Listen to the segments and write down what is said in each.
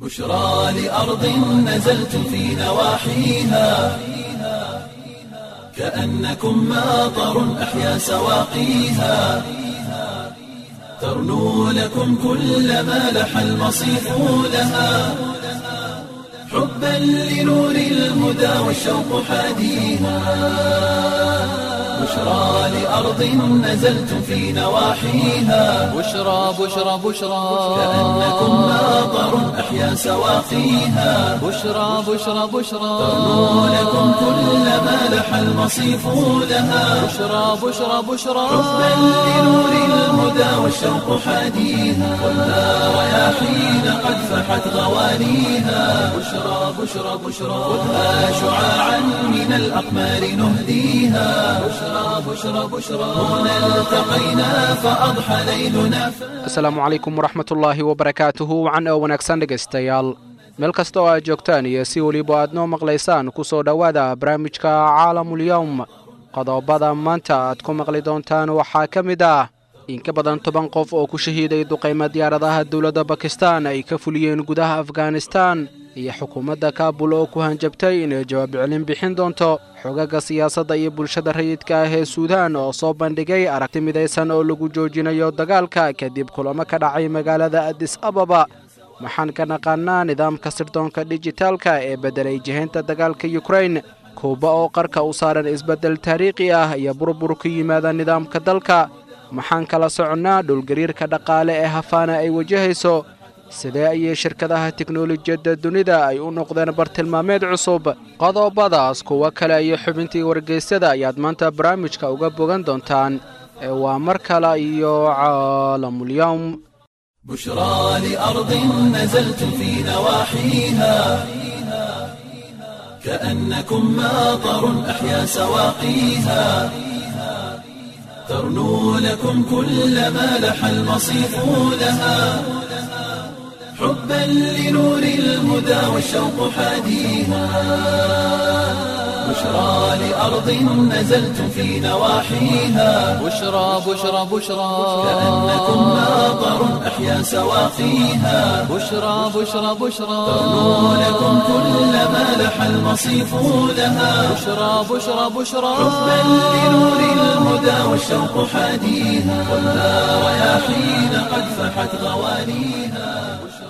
بشرى لأرض نزلتم في نواحيها كأنكم ماطر أحيا سواقيها ترنو لكم كل ما لح المصيف لها حبا لنور الهدى والشوق حاديها بشرى لأرض نزلتم في نواحيها بشرى بشرى بشرى كأنكم ماطر أحيا سواقيها بشرى بشرى بشرى ترنو لكم كل ما لح المصيف لها بشرى بشرى بشرى حبا لنور الهدى والشوق حاديها والنار رياحين قد فحت غوانيها بشرى بشرى بشرى خذها شعاعا من الأقمار نهديها بشرى بشرى بشرى هنا التقينا فأضحى ليلنا asalaamu calaykum waraxmatullaahi wabarakaatuhu wacan oo wanaagsan dhegaystayaal meel kasta oo aad joogtaan iyo si weliba aad noo maqlaysaan ku soo dhowaada barnaamijka caalamulyowm qodobada maanta aad ku maqli doontaan waxaa ka mid ah in ka badan toban qof oo ku shahiiday duqaymo diyaaradaha dowladda bakistan ay ka fuliyeen gudaha afghanistan iyo xukuumadda kaabul oo ku hanjabtay inay jawaab celin bixin doonto xogaga siyaasadda iyo bulshada rayidka ah ee suudaan oo soo bandhigay aragti midaysan oo lagu joojinayo dagaalka kadib kulamo ka dhacay magaalada adis ababa waxaan ka naqaanaa nidaamka sirdoonka dijitaalka ee beddelay jihaynta dagaalka yukrain kuuba oo qarka u saaran isbeddel taariikhi ah iyo burbur ku yimaada nidaamka dalka maxaan kala soconnaa dhulgariirka dhaqaale ee hafaana ay wajahayso sidee ayay shirkadaha teknolojiyadda dunida ay u noqdeen bartilmaameed cusub qodobadaas kuwo kale iyo xubintii wargeysyada ayaad maanta barnaamijka uga bogan doontaan ee waa mar kale iyo caalamulyowm بشرى لأرض نزلتم في نواحيها كأنكم ماطر أحيا سواقيها ترنو لكم كل ما لح المصيف لها حبا لنور الهدى والشوق حاديها بشرى لأرض نزلتم في نواحيها بشرى بشرى بشرى كأنكم ماطر أحيا سواقيها بشرى بشرى بشرى ترنو لكم كل ما لح المصيف لها بشرى بشرى بشرى حبا لنور الهدى والشوق حاديها والنار رياحين قد فحت غوانيها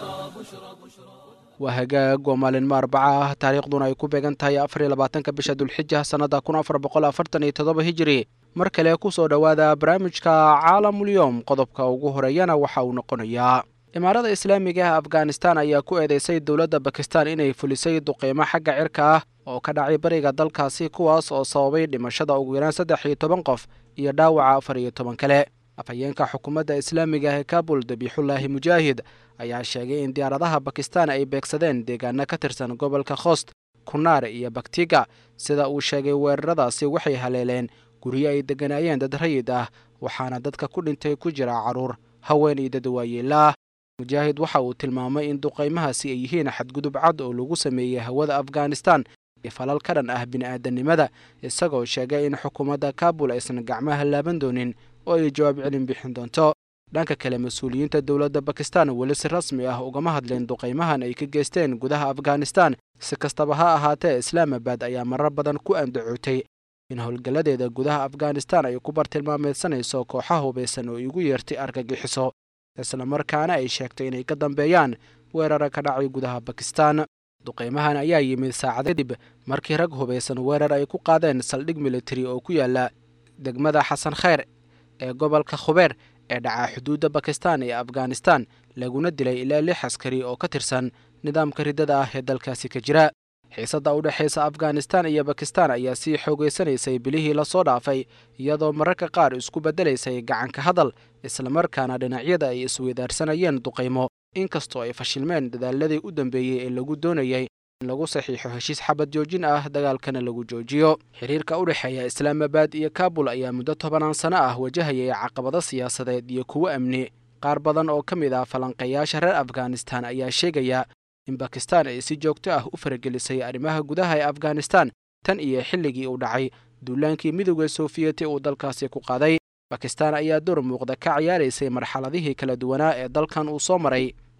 waa hagaag oo maalinmo arbaca ah taariikhduna ay ku beegan tahay afar iyo labaatanka bisha dulxija sannada kun afar boqol afartan iyo toddoba hijiri mar kale ku soo dhowaada barnaamijka caalamulyoom qodobka ugu horeeyana waxa uu noqonayaa imaarada islaamiga ah afghanistan ayaa ku eedeysay dowladda bakistan inay fulisay duqeymo xagga cirka ah oo ka dhacay bariga dalkaasi kuwaas oo sababay dhimashada ugu yaraan saddex iyo toban qof iyo dhaawaca afar iyo toban kale afhayeenka xukuumadda islaamiga ah ee kabul dabiixullaahi mujaahid ayaa sheegay in diyaaradaha bakistan ay beegsadeen deegaano ka tirsan gobolka khost kunaar iyo baktiga sida uu sheegay weeraradaasi waxay haleeleen guryo ay degganaayeen dad rayid ah waxaana dadka ku dhintay ku jira carruur haween iyo dad waayeela ah mujaahid waxa uu tilmaamay in duqaymahaasi ay yihiin xadgudub cad oo lagu sameeyey hawada afghanistan iyo falal ka dhan ah bini'aadanimada isagoo sheegay in xukuumadda kabul aysan gacmaha laaban doonin oo ay jawaab celin bixin doonto dhanka kale mas-uuliyiinta dowladda bakistan weli si rasmi ah ugama hadleen duqaymahan ay ka geysteen gudaha afghanistan si kastaba ha ahaatee islaamabad ayaa marar badan ku andacootay in howlgalladeeda gudaha afghanistan ay ku bartilmaameedsanayso kooxa hubaysan oo igu yeertay argagixiso islamarkaana ay sheegtay inay ka dambeeyaan weerara ka dhacay gudaha bakistan duqaymahan ayaa yimid saacad kadib markii rag hubaysan weerar ay ku qaadeen saldhig militari oo ku yaala degmada xasan kheyr ee gobolka khubeer ee dhacaa xuduudda bakistan iyo afghanistan laguna dilay ilaa lix askari oo ka tirsan nidaamka riddada ah ee dalkaasi ka jira xiisadda u dhexaysa afghanistan iyo bakistan ayaa sii xoogaysanaysay bilihii lasoo dhaafay iyadoo mararka qaar isku beddelaysay gacanka hadal islamarkaana dhinacyada ay isweydaarsanayeen duqaymo inkastoo ay fashilmeen dadaaladii u dambeeyey ee lagu doonayay in lagu saxiixo heshiis xabad joojin ah dagaalkana lagu joojiyo xiriirka u dhexeeya islaamabad iyo kabul ayaa muddo tobanaan sano ah wajahayay caqabado siyaasadeed iyo kuwo amni qaar badan oo ka mid ah falanqeeyaasha reer afghanistan ayaa sheegaya in bakistan ay si joogto ah u faragelisay arrimaha gudaha ee afghanistan tan iyo xilligii uu dhacay duulaankii midowda soofiyeti uu dalkaasi ku qaaday bakistan ayaa door muuqda ka ciyaaraysay marxaladihii kala duwanaa ee dalkan uu soo maray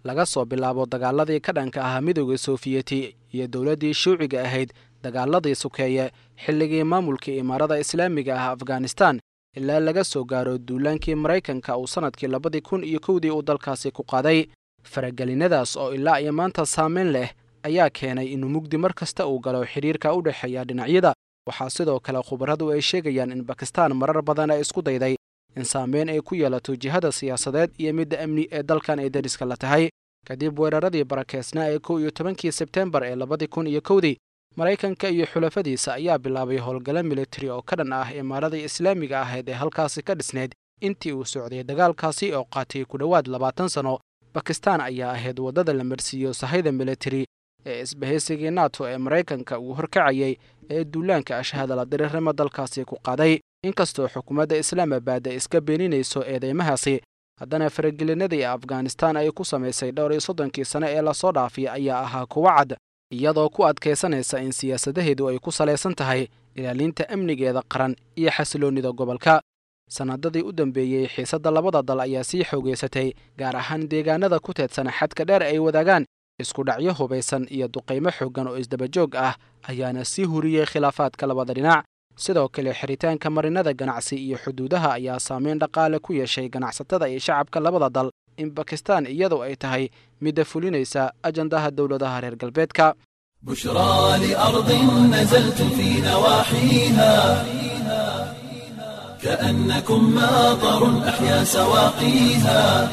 laga soo bilaabo dagaaladii ka dhanka ahaa midooda soofiyeti iyo dowladdii shuuciga ahayd dagaaladii sukeeye xilligii maamulkii imaarada islaamiga ah afghanistan ilaa laga soo gaaro duulaankii maraykanka uu sannadkii labadii kun iyo kowdii uu dalkaasi ku qaaday faragelinadaas oo ilaa iyo maanta saameyn leh ayaa keenay inuu mugdi mar kasta uu galo xidhiirka u dhexeeya dhinacyada waxaa sidoo kale khubaradu ay sheegayaan in bakistan marar badan ay isku dayday in saameyn ay ku yeelato jihada siyaasadeed iyo midda amni ee dalkan ay dariska la tahay kadib weeraradii barakeysnaa ee kow iyo tobankii sebtembar ee labadii kun iyo kowdii maraykanka iyo xulafadiisa ayaa bilaabay howlgalo militari oo ka dhan ah imaaradii islaamiga ahayd ee halkaasi ka dhisnayd intii uu socday dagaalkaasi oo qaatay ku dhowaad labaatan sanno bakistan ayaa ahayd waddada la marsiiyo sahayda militari ee isbahaysigii nato ee maraykanka uu horkacayay ee duulaanka ashahadala dirirnimo dalkaasi ku qaaday inkastoo xukuumadda islaamabad ay iska beeninayso eedeymahaasi haddana faragelinadii afghanistan ay ku samaysay dhowr iyo soddonkii sane ee lasoo dhaafay ayaa ahaa kuwo cad iyadoo ku adkaysanaysa in siyaasadaheedu ay ku salaysan tahay ilaalinta amnigeeda qaran iyo xasiloonnida gobolka sannadadii u dambeeyey xiisadda labada dal ayaa sii xoogaysatay gaar ahaan deegaanada ku teedsan xadka dheer ay wadaagaan isku dhacyo hubaysan iyo duqaymo xooggan oo isdabajoog ah ayaana sii huriyey khilaafaadka labada dhinac sidoo kale xiritaanka marinada ganacsi iyo xuduudaha ayaa saameyn dhaqaale ku yeeshay ganacsatada iyo shacabka labada dal in bakistan iyadu ay tahay midda fulinaysa ajandaha dowladaha reer galbeedka بشرى لأرض نزلت في نواحيها كأنكم ماطر أحيا سواقيها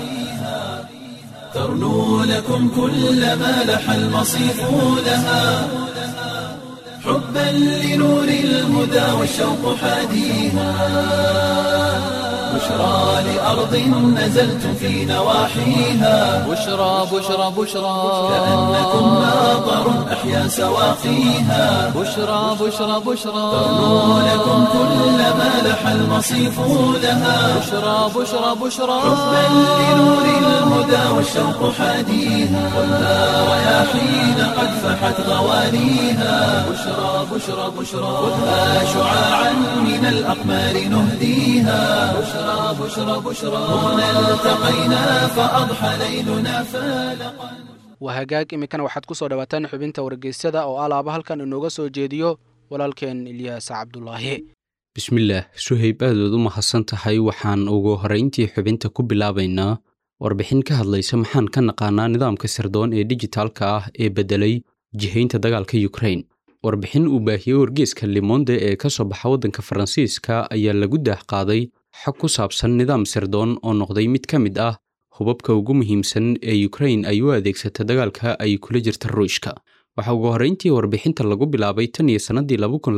ترنو لكم كل ما لح المصيف لها حبا لنور الهدى والشوق حاديها بشرى لأرض نزلت في نواحيها بشرى بشرى بشرى كأنكم ماطر أحيا سواقيها بشرى بشرى بشرى ترنو لكم كل ما لح المصيف لها بشرى بشرى بشرى حبا لنور الهدى والشوق حاديها والنار رياحين قد فحت غوانيها بشرى بشرى بشرى خذها شعاعا من الأقمار نهديها بشرى بشرى بشرى هنا التقينا فأضحى ليلنا فالقا waa hagaag iminkana waxaad ku soo dhowaataan xubinta wargeysyada oo alaaba halkan inooga soo jeediyo walaalkeen ilyaas cabdulaahi bismillaah suhayb aadaad u mahadsan tahay waxaan ugu horrayntii xubinta ku bilaabaynaa warbixin ka hadlaysa maxaan ka naqaanaa nidaamka sirdoon ee dijitaalka ah ee beddelay jihaynta dagaalka yukrain warbixin uu baahiyey wargeeska limonde ee ka soo baxa waddanka faransiiska ayaa lagu daah qaaday xog ku saabsan nidaam sirdoon oo noqday mid ka mid ah hubabka ugu muhiimsan ee yukrain ay u adeegsata dagaalka ay kula jirta ruushka waxaa ugu horrayntii warbixinta lagu bilaabay tan iyo sannadii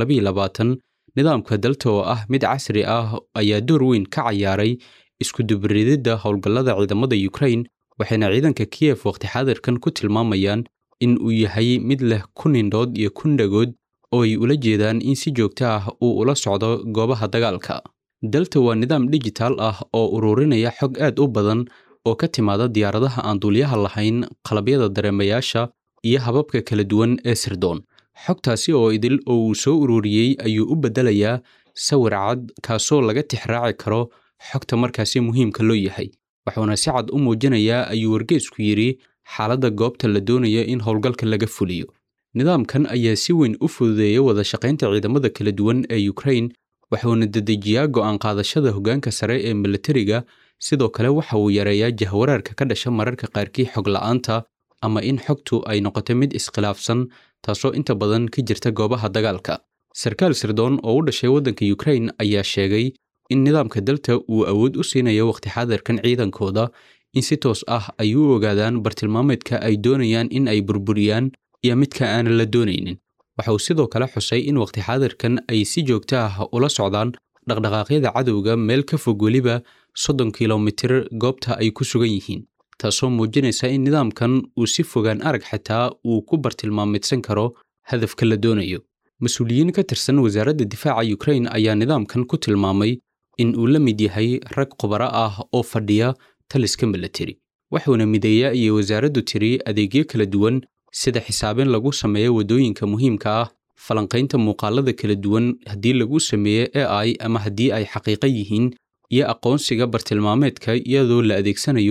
nidaamka dalta oo ah mid casri ah ayaa door weyn ka cayaaray iskudubarididda howlgallada ciidamada yukrain waxayna ciidanka kiyef waqti xaadirkan ku tilmaamayaan in uu yahay mid leh kun indhood iyo kun dhagood oo ay ula jeedaan in si joogto ah uu ula socdo goobaha dagaalka dalta waa nidaam dijitaal ah oo ururinaya xog aad u badan oo ka timaada diyaaradaha aan duulyaha lahayn qalabyada dareemayaasha iyo hababka kala duwan ee sirdoon xogtaasi oo idil oo uu soo ururiyey ayuu u beddelayaa sawir cad kaasoo laga tixraaci karo xogta markaasi muhiimka loo yahay wuxuuna si cad u muujinayaa ayuu wargeesku yidhi xaaladda goobta la doonayo in howlgalka laga fuliyo nidaamkan ayaa si weyn u fududeeya wada shaqaynta ciidamada kala duwan ee yukrain wuxuuna dedejiyaa go'aan qaadashada hoggaanka sare ee militariga sidoo kale waxa uu yareeyaa jahwaraarka ka dhasha mararka qaarkii xog la'aanta ama in xogtu ay noqoto mid iskhilaafsan taasoo inta badan ka jirta goobaha dagaalka sarkaal sirdoon oo u dhashay waddanka yukrain ayaa sheegay in nidaamka dalta uu awood u siinayo waqti xaadirkan ciidankooda in si toos ah ay u ogaadaan bartilmaameedka ay doonayaan in ay burburiyaan iyo midka aanan la doonaynin waxa uu sidoo kale xusay in waqti xaadirkan ay si joogto ah ula socdaan dhaqdhaqaaqyada cadowga meel ka fog weliba soddon kilomitir goobta ay ku sugan yihiin taasoo muujinaysa in nidaamkan uu si fogaan arag xitaa uu ku bartilmaameedsan karo hadafka la doonayo mas-uuliyiin ka tirsan wasaaradda difaaca yukrain ayaa nidaamkan ku tilmaamay in uu la mid yahay rag khubaro ah oo fadhiya taliska milateri wuxuuna mideeyaa iyo wasaaraddu tiri adeegyo kala duwan sida xisaabin lagu sameeyo waddooyinka muhiimka ah falanqaynta muuqaalada kala duwan haddii lagu sameeyo a i ama haddii ay xaqiiqo yihiin iyo aqoonsiga bartilmaameedka iyadoo la adeegsanayo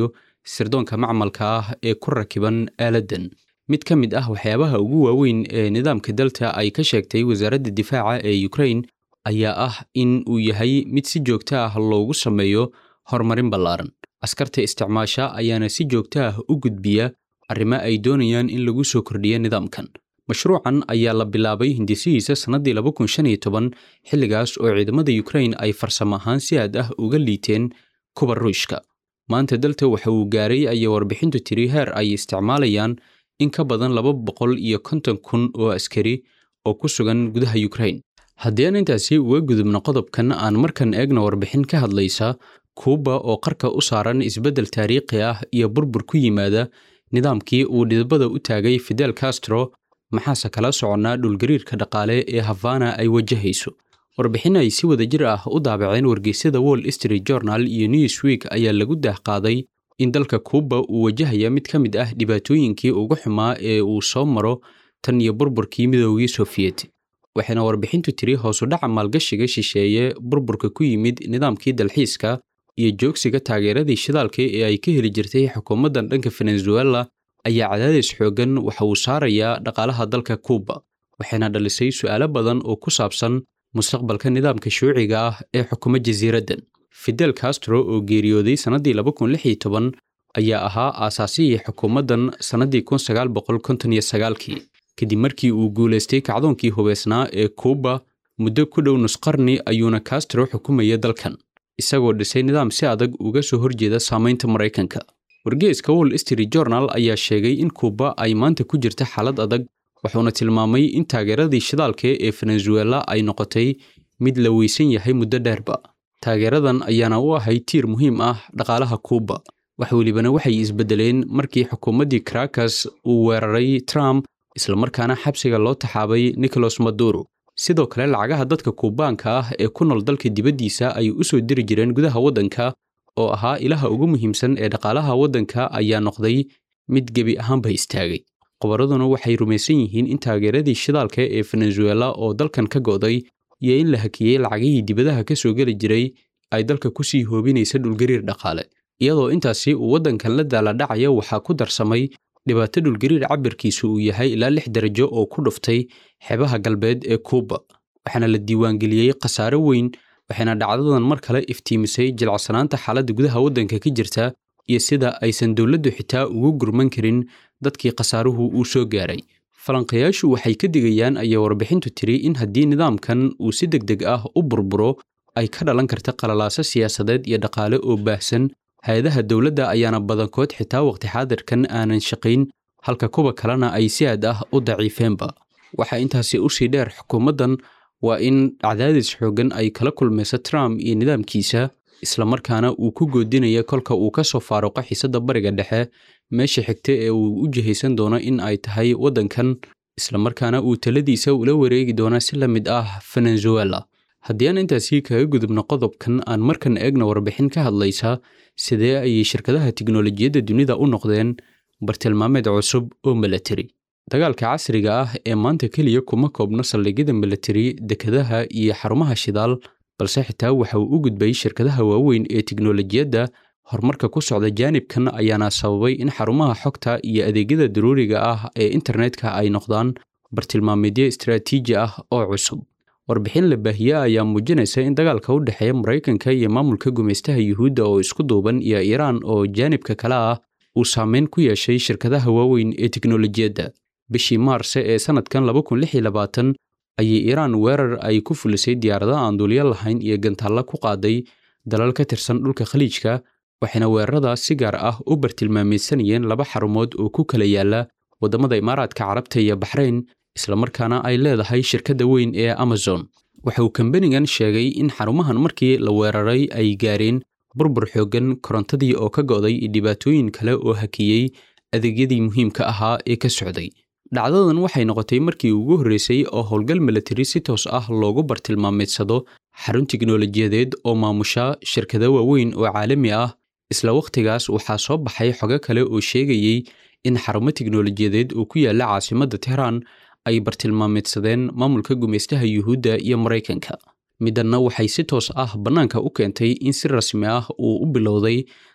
sirdoonka macmalka ah ee ku rakiban aaladdan mid ka mid ah waxyaabaha ugu waaweyn ee nidaamka delta ay ka sheegtay wasaaradda difaaca ee ukrain ayaa ah in uu yahay mid si joogto ah loogu sameeyo horumarin ballaaran askarta isticmaasha ayaana si joogto ah u gudbiya arrimo ay doonayaan in lagu soo kordhiyo nidaamkan mashruucan ayaa la bilaabay hindisihiisa sannaddii laba kun shan iyo toban xilligaas oo ciidamada ukrain ay farsamo ahaan si aad ah uga liiteen kuba ruushka maanta dalta waxa uu gaaray ayay warbixintu tiri heer ay isticmaalayaan in ka badan laba boqol iyo konton kun oo askari oo ku sugan gudaha ukrain haddii aan intaasi uga gudubno qodobkan aan markan eegna warbixin ka hadlaysa kuuba oo qarka u saaran isbeddel taariikhi ah iyo burbur ku yimaada nidaamkii uu dhidbada u taagay fidel castro maxaase kala soconnaa dhulgariirka dhaqaale ee havana ay wajahayso warbixin ay si wada jir ah u daabaceen wargeysyada wall street journal iyo newsweek ayaa lagu daahqaaday in dalka kuuba uu wajahaya mid ka mid ah dhibaatooyinkii ugu xumaa ee uu soo maro tan iyo burburkii midoogii sofiyeet waxayna warbixintu tiri hoosu dhaca maalgashiga shisheeye burburka ku yimid nidaamkii dalxiiska iyo joogsiga taageeradii shidaalka ee ay ka heli jirtay xukuumaddan dhanka venezuela ayaa cadaadis xooggan waxa uu saarayaa dhaqaalaha dalka kuuba waxayna dhalisay su'aalo badan oo ku saabsan mustaqbalka nidaamka shuuciga ah ee xukuma jasiiraddan fidel castro oo geeriyooday sannaddii laba kun lix iyo toban ayaa ahaa aasaasihii xukuumaddan sannaddii kun sagaal boqol konton iyo sagaalkii kadib markii uu guulaystay kacdoonkii hubeysnaa ee kuuba muddo ku dhow nusqarni ayuuna castro xukumaya dalkan isagoo dhisay nidaam si adag uga soo horjeeda saamaynta maraykanka wargeeska wall street journal ayaa sheegay in kuuba ay maanta ku jirta xaalad adag wuxuuna tilmaamay in taageeradii shidaalka ee venezuela ay noqotay mid la weysan yahay muddo dheerba taageeradan ayaana u ahay tiir muhiim ah dhaqaalaha kuuba wax welibana waxay isbedeleen markii xukuumaddii caracas uu weeraray trump islamarkaana xabsiga loo taxaabay nicolas maduro sidoo kale lacagaha dadka kuubaanka ah ee ku nool dalka dibaddiisa ay u soo diri jireen gudaha waddanka oo ahaa ilaha ugu muhiimsan ee dhaqaalaha waddanka ayaa noqday mid gebi ahaanba istaagay qobaraduna waxay rumaysan yihiin in taageeradii shidaalka ee venezuela oo dalkan ka go'day iyo in la hakiyey lacagihii dibadaha ka soo geli jiray ay dalka ku sii hoobinaysa dhulgariir dhaqaale iyadoo intaasi uu waddankan la daaladhacaya waxaa ku darsamay dhibaato dhulgariir cabirkiisu uu yahay ilaa lix darajo oo ku dhuftay xeebaha galbeed ee kuuba waxaana la diiwaangeliyey khasaare weyn waxayna dhacdadan mar kale iftiimisay jilacsanaanta xaaladda gudaha waddanka ka jirta iyo sida aysan dowladdu xitaa ugu gurman karin dadkii khasaaruhu uu soo gaaray falanqayaashu waxay ka digayaan ayaa warbixintu tiri in haddii nidaamkan uu si deg deg ah u burburo ay ka dhalan karta qalalaaso siyaasadeed iyo dhaqaale oo baahsan hay-adaha dowladda ayaana badankood xitaa waqti xaadirkan aanan shaqayn halka kuwa kalena ay si aad ah u daciifeenba waxaa intaasi usii dheer xukuumaddan waa in cadaadis xooggan ay kala kulmayso trump iyo nidaamkiisa islamarkaana uu ku goodinaya kolka uu ka soo faaruqo xiisadda bariga dhexe meesha xigta ee uu u jihaysan doono in ay tahay waddankan islamarkaana uu taladiisa ula wareegi doono si la mid ah venezuela haddii aan intaasi kaga gudubno qodobkan aan markan eegna warbixin ka hadlaysa sidee ayay shirkadaha tiknolojiyadda dunida u noqdeen bartilmaameed cusub oo milatari dagaalka casriga ah ee maanta keliya kuma koobno saldhigyada milatari dekadaha iyo xarumaha shidaal balse xitaa waxa uu u gudbay shirkadaha waaweyn ee tiknolojiyadda horumarka ku socda jaanibkan ayaana sababay in xarumaha xogta iyo adeegyada daruuriga ah ee internetka ay noqdaan bartilmaameedyo istaraatiiji ah oo cusub warbixin la baahiye ayaa muujinaysa in dagaalka u dhexeeya maraykanka iyo maamulka gumaystaha yuhuudda oo isku duuban iyo iiraan oo jaanibka kale ah uu saameyn ku yeeshay shirkadaha waaweyn ee tiknolojiyadda bishii maarse ee sannadkan laba kun lix iyo labaatan ayay iiraan weerar ay ku fulisay diyaarada aan duuliyo lahayn iyo gantaalla ku qaaday dalal ka tirsan dhulka khaliijka waxayna weeraradaas si gaar ah u bartilmaameedsanayeen laba xarumood oo ku kala yaala waddamada imaaraadka carabta iyo baxrayn islamarkaana ay leedahay shirkadda weyn ee amazon waxa uu kambanigan sheegay in xarumahan markii la weeraray ay gaareen burbur xooggan korontadii oo ka go'day iyo dhibaatooyin kale oo hakiyey adeegyadii muhiimka ahaa ee ka socday dhacdadan waxay noqotay markii ugu horreysay oo howlgal milatari si toos ah loogu bartilmaameedsado xarun tiknolojiyadeed oo maamusha shirkado waaweyn oo caalami ah isla wakhtigaas waxaa soo baxay xogo kale oo sheegayey in xarumo tiknolojiyadeed oo ku yaalla caasimadda tehraan ay bartilmaameedsadeen maamulka gumaystaha yuhuudda iyo maraykanka middanna waxay si toos ah bannaanka u keentay in si rasmi ah uu u bilowday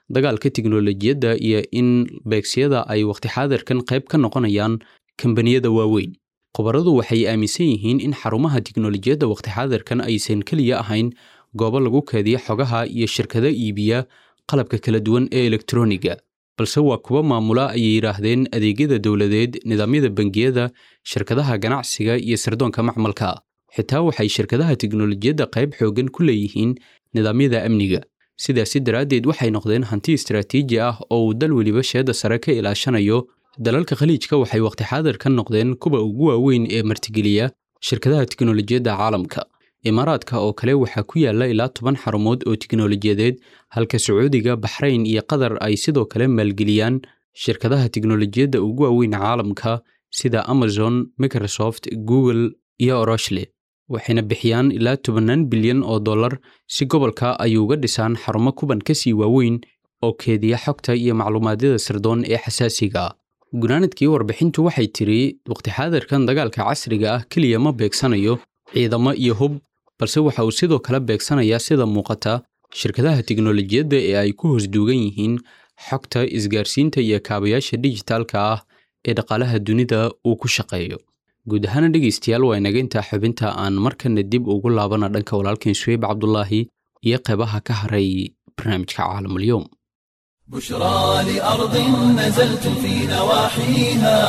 dagaalka tiknolojiyadda iyo in beegsiyada ay waqti xaadirkan qayb ka noqonayaan kambaniyada waaweyn khubaradu waxay aaminsan yihiin in xarumaha tiknolojiyadda waqti xaadirkan aysan keliya ahayn goobo lagu keediya xogaha iyo shirkado iibiya qalabka kala duwan ee elektroniga balse waa kuwa maamula ayay yidhaahdeen adeegyada dowladeed nidaamyada bangiyada shirkadaha ganacsiga iyo sirdoonka macmalka xitaa waxay shirkadaha tiknolojiyadda qayb xooggan ku leeyihiin nidaamyada amniga sidaasi daraaddeed waxay noqdeen hanti istaraatiiji ah oo uu dal weliba sheedda sare ka ilaashanayo dalalka khaliijka waxay waqti xaadir ka noqdeen kuwa ugu waaweyn ee martigeliya shirkadaha tiknolojiyadda caalamka imaaraadka oo kale waxaa ku yaalla ilaa toban xarumood oo tiknolojiyadeed halka sacuudiga baxrayn iyo qatar ay sidoo kale maalgeliyaan shirkadaha tiknolojiyadda ugu waaweyn caalamka sida amazon microsoft google iyo oroshle waxayna bixiyaan ilaa tobannaan bilyan oo dollar si gobolka ay uga dhisaan xarumo kuban ka sii waaweyn oo keediya xogta iyo macluumaadyada sirdoon ee xasaasiga ah gunaanadkii warbixintu waxay tiri waqti xaadirkan dagaalka casriga ah keliya ma beegsanayo ciidamo iyo hub balse waxa uu sidoo kale beegsanayaa sida muuqata shirkadaha tiknolojiyadda ee ay ku hoos duugan yihiin xogta isgaarsiinta iyo kaabayaasha dijitaalka ah ee dhaqaalaha dunida uu ku shaqeeyo guud ahaana dhegaystayaal waa inaga intaa xubinta aan markana dib ugu laabana dhanka walaalkan suweyb cabdulaahi iyo qeybaha ka haray barnaamijka caalamulyoom بشرى لأرض نزلت في نواحيها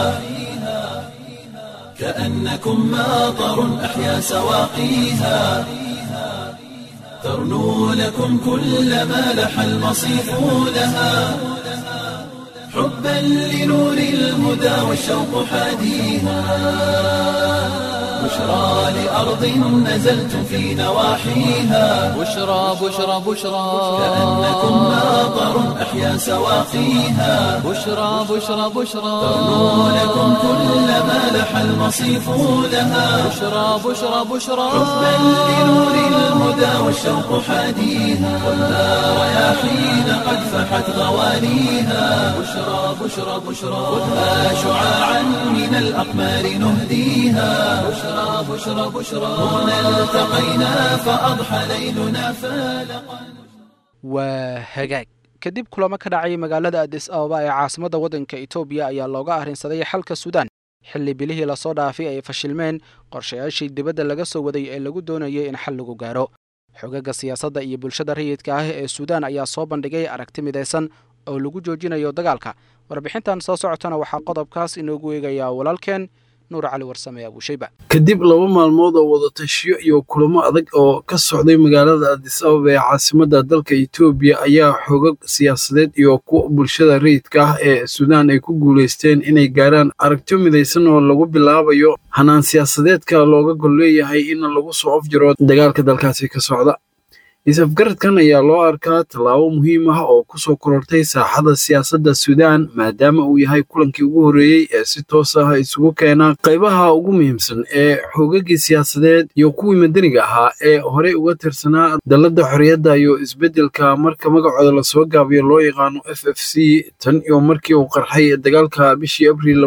كأنكم ماطر أحيا سواقيها ترنو لكم كل ما لح المصيف لها حبا لنور الهدى والشوق حاديها بشرى لأرض نزلت في نواحيها بشرى بشرى بشرى كأنكم ماطر أحيا سواقيها بشرى بشرى بشرى ترنو لكم كل ما لح المصيف لها بشرى بشرى بشرى حبا لنور الهدى والشوق حاديها والنار رياحين قد فحت غوانيها بشرى بشرى بشرى خذها شعاعا من الأقمار نهديها بشرى بشرى بشرى هنا التقينا فأضحى ليلنا فالقا waa hagaag kadib kulamo ka dhacay magaalada adis ababa ee caasimadda waddanka etoobiya ayaa looga arrinsaday xalka suudaan xilli bilihii lasoo dhaafay ay fashilmeen qorshayaashii dibadda laga soo waday ee lagu doonayay in xal lagu gaaro xogaga siyaasadda iyo bulshada rayidka ah ee suudaan ayaa soo bandhigay aragti midaysan oo lagu joojinayo dagaalka warbixintan soo socotana waxaa qodobkaas inoogu eegayaa walaalkeen nuur cali warsame abuushayba kadib laba maalmood oo wadatashiyo iyo kulamo adag oo ka socday magaalada adis ababa ee caasimadda dalka etoobiya ayaa xogag siyaasadeed iyo kuwa bulshada rayidka ah ee suudaan ay ku guulaysteen inay gaaraan aragtiyo midaysan oo lagu bilaabayo hanaan siyaasadeedka looga gol leeyahay in lagu soo afjiro dagaalka dalkaasi ka socda is-afgaradkan ayaa loo arkaa tallaabo muhiim ah oo ku soo korortay saaxada siyaasadda suudaan maadaama uu yahay kulankii ugu horreeyey ee si toos ah isugu keena qaybaha ugu muhiimsan ee xoogagii siyaasadeed iyo kuwii madaniga ahaa ee horey uga tirsanaa dalladda xorriyadda iyo isbeddelka marka magacooda lasoo gaabiyo loo yaqaano f f c tan iyo markii uu qarxay dagaalka bishii abriil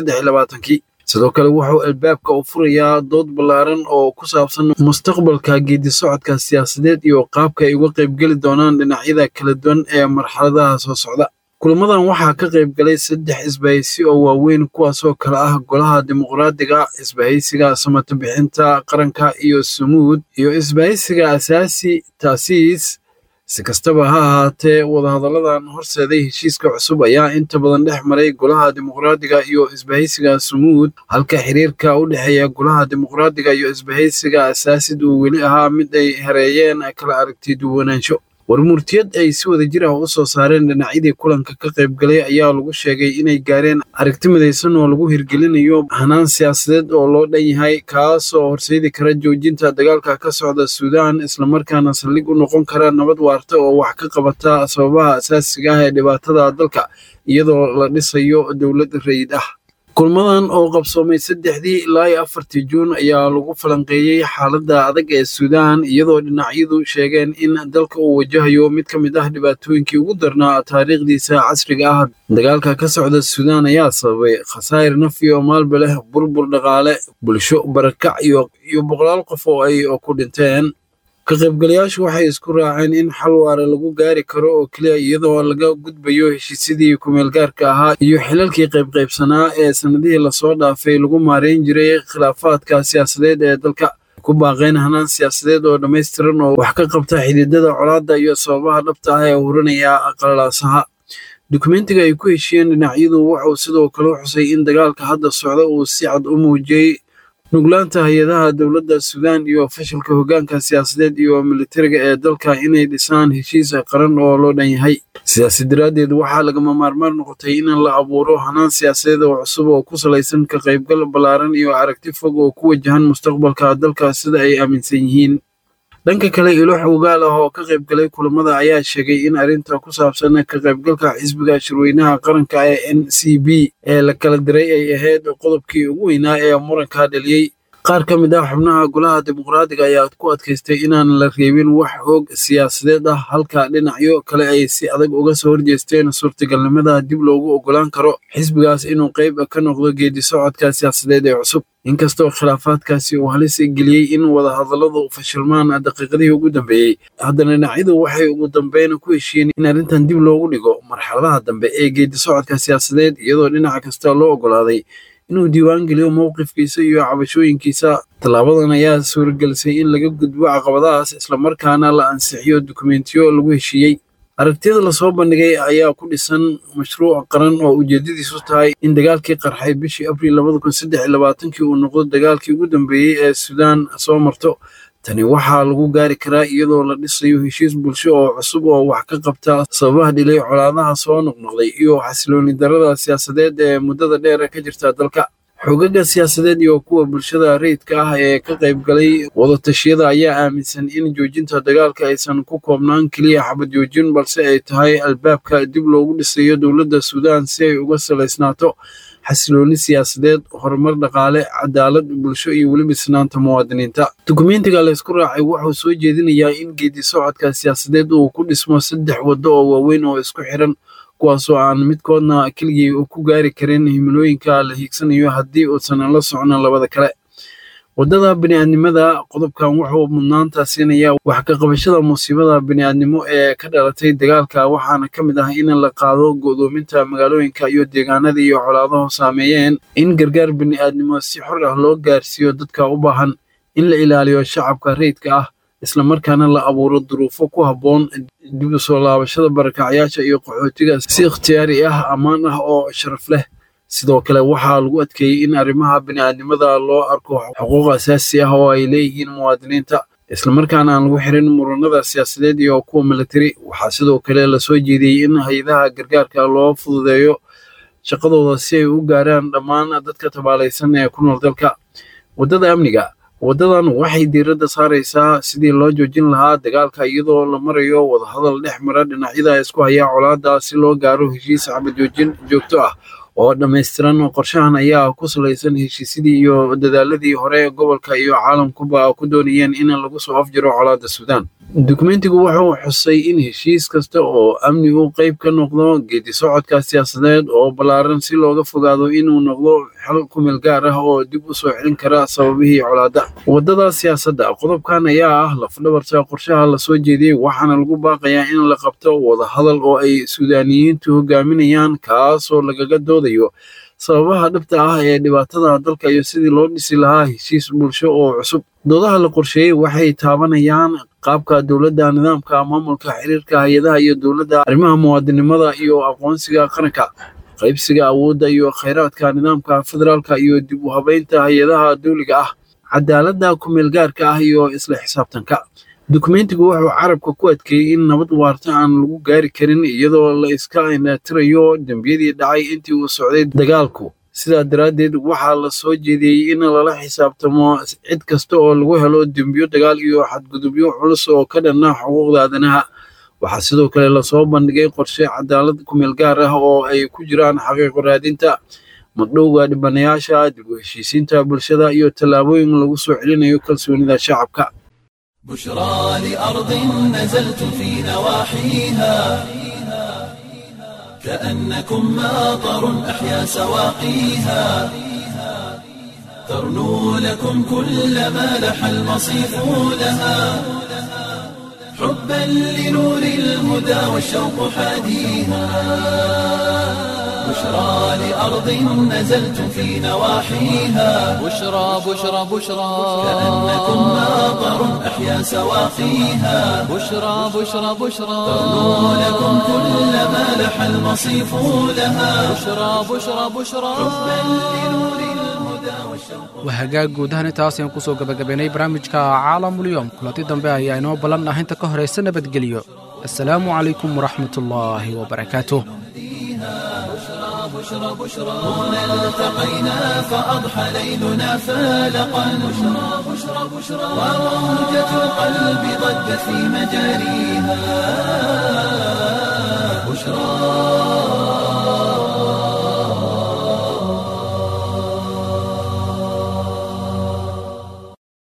kii sidoo kale wuxuu albaabka u furayaa dood ballaaran oo ku saabsan mustaqbalka geedi socodka siyaasadeed iyo qaabka ay uga qaybgeli doonaan dhinacyada kala duwan ee marxaladaha soo socda kulamadan waxaa ka qayb galay saddex isbahaysi oo waaweyn kuwaasoo kale ah golaha dimuqraadiga isbahaysiga samata bixinta qaranka iyo sumuud iyo isbahaysiga asaasi taasiis si kastaba ha ahaatee wadahadalladan horseeday heshiiska cusub ayaa inta badan dhex maray golaha dimuqraadiga iyo isbahaysiga sumuud halka xiriirka u dhexeeya golaha dimuqraadiga iyo isbahaysiga asaasid uu weli ahaa mid ay hareeyeen kala aragti duwanaansho warmurtiyad ay si wada jir ah u soo saareen dhinacyadii kulanka ka qayb galay ayaa lagu sheegay inay gaareen aragti midaysan oo lagu hirgelinayo hanaan siyaasadeed oo loo dhan yahay kaasoo horseedi kara joojinta dagaalka ka socda suudaan islamarkaana saldhig u noqon kara nabad waarta oo wax ka qabata sababaha asaasiga ah ee dhibaatada dalka iyadoo la dhisayo dowlad rayid ah kulmadan oo qabsoomay saddexdii ilaa iyo afartii juun ayaa lagu falanqeeyey xaaladda adag ee suudaan iyadoo dhinacyadu sheegeen in dalka uu wajahayo mid ka mid ah dhibaatooyinkii ugu darnaa taariikhdiisa casriga ah dagaalka ka socda suudaan ayaa sababay khasaa'ir nafi oo maalba leh burbur dhaqaale bulsho barakac iyo iyo boqolaal qof oo ay ku dhinteen ka qaybgalayaashu waxay isku raaceen in xal waara lagu gaari karo oo keliya iyadoo laga gudbayo heshiisyadii kumeelgaarka ahaa iyo xilalkii qaybqaybsanaa ee sannadihii lasoo dhaafay lagu maareyn jiray khilaafaadka siyaasadeed ee dalka ku baaqeen hanaan siyaasadeed oo dhammaystiran oo wax ka qabta xididada colaadda iyo sababaha dhabta ah ee hurinaya qalalaasaha dukumentiga ay ku heshiiyeen dhinacyadu wuxuu sidoo kale xusay in dagaalka hadda socda uu si cad u muujiyey nuglaanta hay-adaha dowladda suudaan iyo fashilka hoggaanka siyaasadeed iyo militariga ee dalka inay dhisaan heshiis qaran oo loo dhan yahay sidaasi daraaddeed waxaa lagama maarmaan noqotay in la abuuro hanaan siyaasadeed oo cusub oo ku salaysan ka qaybgal ballaaran iyo aragti fog oo ku wajahan mustaqbalka dalka sida ay aaminsan yihiin dhanka kale ilo xogaal ah oo ka qaybgalay kulamada ayaa sheegay in arrinta ku saabsan ka qaybgalka xisbiga shirweynaha qaranka ee n c b ee la kala diray ay ahayd qodobkii ugu weynaa ee muranka dhaliyey qaar ka mid ah xubnaha golaha dimuqraadiga ayaa ku adkaystay inaan la reebin wax hoog siyaasadeed ah halka dhinacyo kale ay si adag uga soo horjeesteen suurtagalnimada dib loogu ogolaan karo xisbigaas inuu qayb ka noqdo geedi socodka siyaasadeed ee cusub inkastoo khilaafaadkaasi uu halis geliyey in wadahadalladu fashilmaan daqiiqadihii ugu dambeeyey haddana dhinacyadu waxay ugu dambeyn ku heshiiyeen in arrintan dib loogu dhigo marxaladaha dambe ee geedi socodka siyaasadeed iyadoo dhinaca kasta loo ogolaaday inuu diiwaan geliyo mowqifkiisa iyo cabashooyinkiisa tallaabadan ayaa suuragelisay in laga gudbo caqabadahaas islamarkaana la ansixiyo dukumentiyo lagu heshiiyey aragtiyada lasoo bandhigay ayaa ku dhisan mashruuc qaran oo ujeedadiisu tahay in dagaalkii qarxay bishii abriil labada kun saddex iyo labaatankii uu noqdo dagaalkii ugu dambeeyey ee suudaan soo marto tani waxaa lagu gaari karaa iyadoo la dhisayo heshiis bulsho oo cusub oo wax ka qabta sababaha dhilay colaadaha soo noqnoqday iyo xasilooni darada siyaasadeed ee muddada dheer ka jirta dalka xogaga siyaasadeed iyo kuwa bulshada rayidka ah ee ka qaybgalay wadatashyada ayaa aaminsan in joojinta dagaalka aysan ku koobnaan keliya xabad joojin balse ay tahay albaabka dib loogu dhisayo dowladda suudaan si ay uga salaysnaato xasilooni siyaasadeed horumar dhaqaale cadaalad bulsho iyo weliba isnaanta muwaadiniinta dukumentiga laysku raacay wuxuu soo jeedinayaa in geedi socodka siyaasadeed uu ku dhismo saddex waddo oo waaweyn oo isku xiran kuwaasoo aan midkoodna keligii ku gaari karin himilooyinka la hiigsanayo haddii uusan la socno labada kale waddada bini'aadnimada qodobkan wuxuu mudnaanta siinayaa wax ka qabashada musiibada bini'aadnimo ee ka dhalatay dagaalka waxaana ka mid ah in la qaado go'doominta magaalooyinka iyo deegaanada iyo colaaduhu saameeyeen in gargaar bini'aadnimo si xor ah loo gaarsiiyo dadka u baahan in la ilaaliyo shacabka rayidka ah islamarkaana la abuuro duruufo ku habboon dib u soo laabashada barakacyaasha iyo qaxootiga si ikhtiyaari ah ammaan ah oo sharaf leh sidoo kale waxaa lagu adkeeyey in arrimaha bini'aadnimada loo arko xuquuq asaasi ah oo ay leeyihiin muwaadiniinta islamarkaana aan lagu xirin muranada siyaasadeed iyo kuwa militari waxaa sidoo kale lasoo jeediyey in hay-adaha gargaarka loo fududeeyo shaqadooda si ay u gaaraan dhammaan dadka tabaalaysan ee ku nool dalka waddada amniga waddadan waxay diiradda saaraysaa sidii loo joojin lahaa dagaalka iyadoo la marayo wadahadal dhex mara dhinacyada isku haya colaadda si loo gaaro heshiis xabad joojin joogto ah oo dhammaystiran qorshahan ayaa ku salaysan heshiisyadii iyo dadaaladii hore gobolka iyo caalamkuba ku doonayeen in lagu soo afjiro colaadda suudaan dukumentigu wuxuu xusay in heshiis kasta oo amni uu qayb ka noqdo geedi socodka siyaasadeed oo ballaaran si looga fogaado inuu noqdo xal kumeel gaar ah oo dib u soo celin kara sababihii colaadda waddada siyaasadda qodobkan ayaa ah lafdhabarta qorshaha lasoo jeediyey waxaana lagu baaqayaa in la qabto wadahadal oo ay suudaaniyiintu hogaaminayaan kaasoo lagaga doodayo sababaha dhabta ah ee dhibaatada dalka iyo sidii loo dhisi lahaa heshiis bulsho oo cusub doodaha la qorsheeyey waxay taabanayaan qaabka dowladda nidaamka maamulka xiriirka hay-adaha iyo dowladda arrimaha muwaadinimada iyo aqoonsiga qaranka qaybsiga awoodda iyo khayraadka nidaamka federaalka iyo dib u habeynta hay-adaha dowliga ah cadaaladda kumeelgaarka ah iyo isla xisaabtanka dukumentigu wuxuu carabka ku adkeeyey in nabad waarta aan lagu gaari karin iyadoo la iska inaatirayo dembiyadii dhacay intii uu socday dagaalku sidaa daraaddeed waxaa la soo jeediyey in lala xisaabtamo cid kasta oo lagu helo dembiyo dagaal iyo xadgudubyo culus oo ka dhanna xuquuqda aadanaha waxaa sidoo kale lasoo bandhigay qorshe cadaalad kumeel gaar ah oo ay ku jiraan xaqiiqo raadinta magdhowga dhibanayaasha dib u heshiisiinta bulshada iyo tallaabooyin lagu soo celinayo kalsoonida shacabka بشرى لأرض نزلت في نواحيها كأنكم ماطر أحيا سواقيها ترنو لكم كل ما لح المصيف لها حبا لنور الهدى والشوق حاديها بشرى لأرض نزلتم في نواحيها بشرى بشرى بشرى كأنكم ماطر أحيا سواقيها بشرى بشرى بشرى ترنو لكم كل ما لح المصيف لها بشرى بشرى بشرى waa hagaag guud ahaan intaas ayaan kusoo gabagabaynay barnaamijka caalamulyoom kulanti dambe ayaa inoo ballan ah inta ka horaysa nabadgelyo assalaamu calaykum waraxmat ullaahi wabarakaatuh هنا التقينا فأضحى ليلنا فالقا بشرى بشرى بشرى وروجة القلب ضجت في مجاريها بشرى